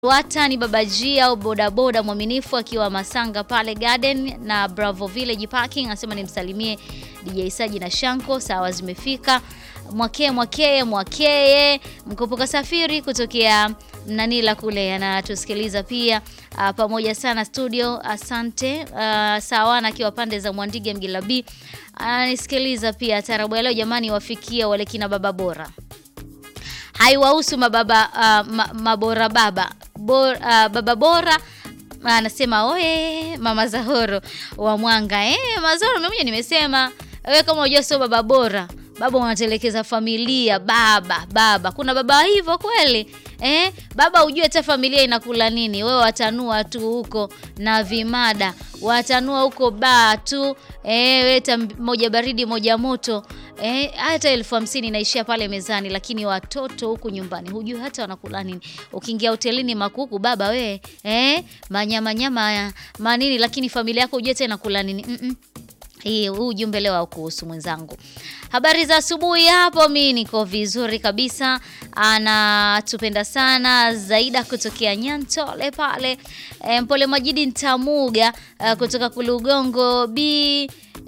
Wata ni Baba G au bodaboda mwaminifu akiwa Masanga pale Garden na Bravo Village Parking, anasema nimsalimie DJ Saji na Shanko. Sawa, zimefika. Mwakee Mwakee Mwakee mkopoka safiri kutokea Mnanila kule anatusikiliza pia. Uh, pamoja sana studio, asante. Uh, sawana akiwa pande za Mwandige Mgilabi ananisikiliza pia. Tarabu ya leo jamani, wafikia wale kina baba bora haiwahusu mababa uh, ma, mabora baba Bor, uh, baba bora anasema oye, mama Zahoro wa Mwanga eh, Mazahoro mimi nimesema wewe kama unajua sio baba bora, baba unatelekeza familia. Baba baba, kuna baba hivyo kweli eh? Baba ujue hata familia inakula nini. Wewe watanua tu huko na vimada, watanua huko baa tu eh, weta moja baridi moja moto eh, hata elfu hamsini inaishia pale mezani, lakini watoto huku nyumbani hujui hata wanakula nini. Ukiingia hotelini makuku baba we eh, manyama nyama manini, lakini familia yako hujui hata inakula nini mm -mm. Hii huu ujumbe leo haukuhusu mwenzangu. Habari za asubuhi hapo, mi niko vizuri kabisa. Anatupenda sana Zaida kutokea Nyantole pale. E, Mpole Majidi Ntamuga uh, kutoka Kulugongo B.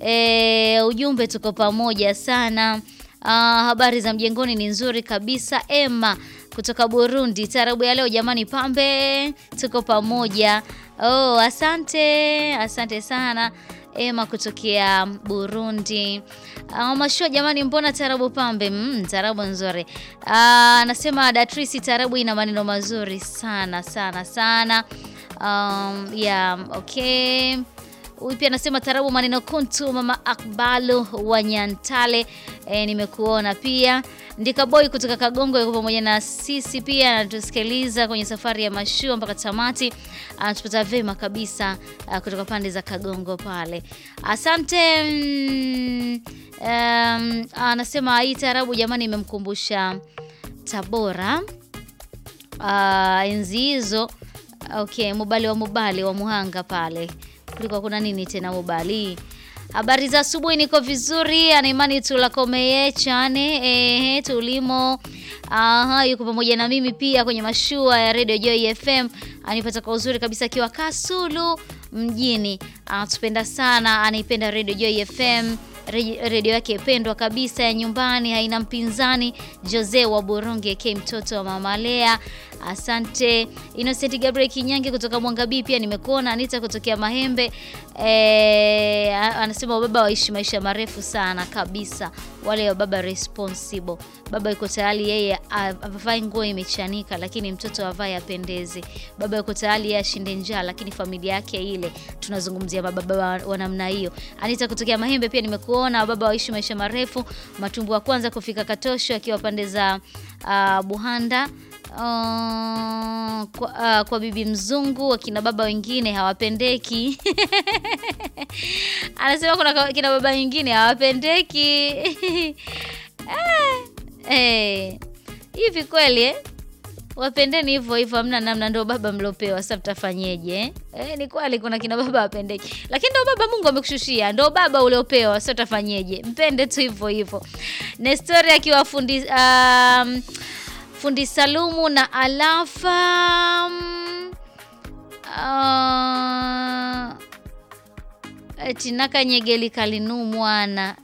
E, ujumbe tuko pamoja sana. Uh, habari za mjengoni ni nzuri kabisa. Emma kutoka Burundi, tarabu ya leo jamani, pambe tuko pamoja. Oh, asante asante sana Ema kutokea Burundi. Uh, mashua jamani, mbona tarabu pambe? Mm, tarabu nzuri. Anasema uh, Datrisi, tarabu ina maneno mazuri sana sana sana. Um, yeah, okay. Huyu pia anasema tarabu maneno kuntu, mama Akbalu wa Nyantale. E, nimekuona pia. Ndika boy kutoka Kagongo yuko pamoja na sisi pia anatusikiliza kwenye safari ya mashua mpaka tamati. Anatupata vema kabisa uh, kutoka pande za Kagongo pale. Asante. Mm, um, anasema hii tarabu jamani imemkumbusha Tabora. Uh, enzi hizo. Okay, Mubali wa Mubali wa Muhanga pale kulikuwa kuna nini tena Mubali? Habari za asubuhi, niko vizuri. Anaimani tulakomeye chane ehe, tulimo. Aha, yuko pamoja na mimi pia kwenye mashua ya Radio Joy FM. Anipata kwa uzuri kabisa akiwa Kasulu mjini. Anatupenda sana, anaipenda Radio Joy FM redio yake pendwa kabisa ya nyumbani, haina mpinzani. Jose wa Boronge K, mtoto wa mama Lea, asante. Innocent Gabriel Kinyange kutoka Mwangabii pia nimekuona. Anita kutokea Mahembe e, anasema baba waishi maisha marefu sana kabisa, wale wa baba responsible. Baba yuko tayari yeye avae nguo imechanika, lakini mtoto avae apendeze. Baba yuko tayari yeye ashinde njaa, lakini familia yake ile. Tunazungumzia mababa wa, wa namna hiyo. Anita kutokea Mahembe pia nimekuona kuona baba waishi maisha marefu. Matumbu wa kwanza kufika Katosho akiwa pande za uh, Buhanda uh, kwa, uh, kwa bibi mzungu. Wakina baba wengine hawapendeki anasema kuna kina baba wengine hawapendeki eh, hivi kweli eh? Wapendeni hivyo hivyo, hamna namna, ndio baba mliopewa. Sasa mtafanyeje eh? Eh, ni kweli kuna kina baba wapendeki, lakini ndio baba Mungu amekushushia, ndio baba uliopewa. Sasa utafanyeje? Mpende tu hivyo hivyo. Nestori akiwa fundi um, fundi Salumu na Alafa um, uh, Tinaka Nyegeli kalinu mwana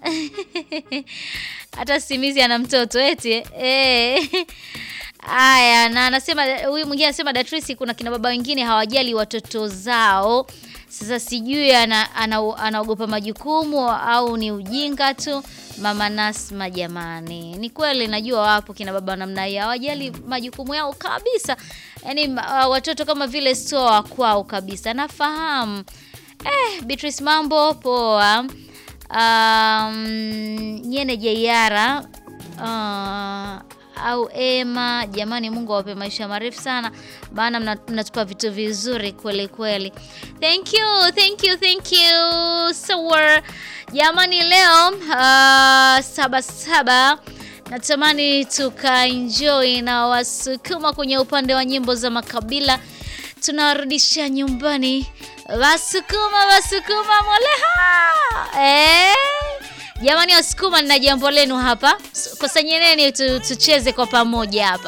hata simizi ana mtoto eti eh. Aya, na anasema huyu mwingine anasema Datrisi, kuna kina baba wengine hawajali watoto zao. Sasa sijui anaogopa ana, ana majukumu au ni ujinga tu. Mama Nasma, jamani, ni kweli najua wapo kina baba namna hiyo hawajali majukumu yao kabisa, yaani uh, watoto kama vile sio wa kwao kabisa, nafahamu. Eh, Beatrice, mambo poa. Um, Nyene Jeiara uh, au Ema, jamani, Mungu awape maisha marefu sana, maana mnatupa vitu vizuri kweli kweli. Thank you, thank you, thank you so jamani, leo uh, saba saba natamani tukaenjoy na Wasukuma kwenye upande wa nyimbo za makabila, tunawarudisha nyumbani Wasukuma, Wasukuma moleha eh? Jamani Wasukuma, nina jambo lenu hapa, kusanyeni tu, tucheze kwa pamoja hapa.